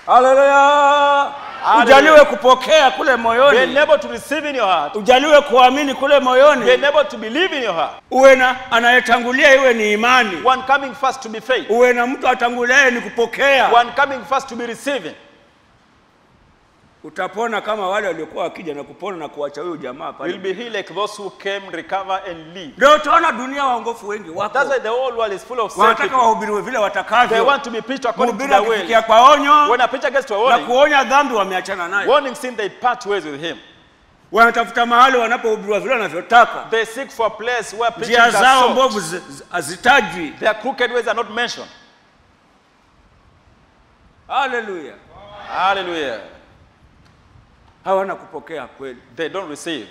haleluya Hallelujah. ujaliwe kupokea kule Be moyoni enabled to receive in your heart. ujaliwe kuamini kule Be moyoni enabled to believe in your heart. uwe na anayetangulia iwe ni imani One coming first to be faith. uwe na mtu atanguliaye ni kupokea One coming first to be receiving. utapona kama wale waliokuwa wakija na kupona na kuacha huyo jamaa pale You'll be healed like those who came, recover, and leave. ndio utaona dunia waongofu wengi wako That's why the whole world is full of sick wanataka people. wahubiriwe vile They watakavyo want to be preached according to mhubiri their will. akifikia kwa onyo When a preacher gets to a na warning, kuonya dhambi wameachana nayo warning sin, they part ways with him. wanatafuta mahali wanapohubiriwa vile wanavyotaka They seek for a place where preaching njia are zao sought. mbovu zi- zi- hazitajwi Their crooked ways are not mentioned. haleluya Hallelujah. hawana kupokea kweli They don't receive.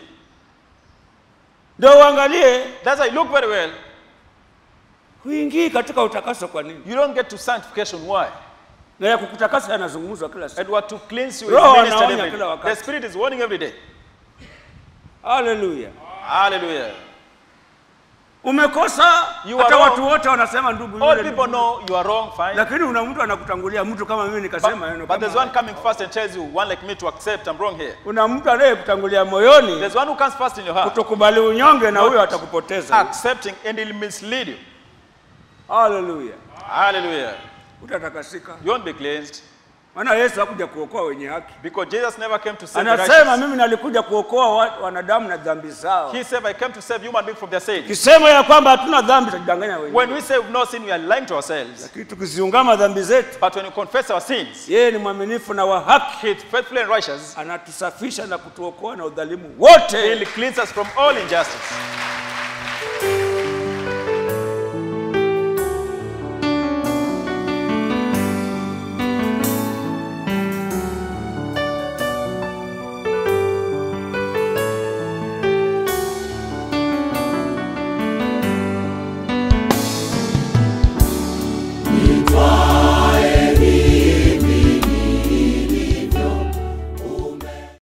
ndio uangalie That's why look very well. huingii katika utakaso kwa nini You don't get to sanctification. Why? na ya kukutakasa yanazungumzwa kila siku And what to cleanse you Roho is ministered anaonya every kila day. wakati. The Spirit is warning every day. haleluya Hallelujah. umekosa You hata are watu wrong. wote wanasema ndugu All yule people ndugu. know you are wrong, fine. lakini una mtu anakutangulia mtu kama mimi nikasema neno But, but there's kama one coming first and tells you, one like me, to accept I'm wrong here. una mtu anayekutangulia moyoni There's one who comes first in your heart, kutokubali unyonge na huyo atakupoteza accepting, and he'll mislead you. haleluya Hallelujah. utatakasika You won't be cleansed maana yesu hakuja kuokoa wenye haki because Jesus never came to save the anasema righteous. mimi nalikuja kuokoa wa- wanadamu na dhambi zao He said, I came to save human beings from their sins. kisema ya kwamba hatuna dhambi tutajidanganya When wenyewe we say we've no sin, we are lying to ourselves. lakini tukiziungama dhambi zetu But when we confess our sins, yeye ni mwaminifu na wa haki He is faithful and righteous. anatusafisha na kutuokoa na udhalimu wote He'll cleanse us from all injustice.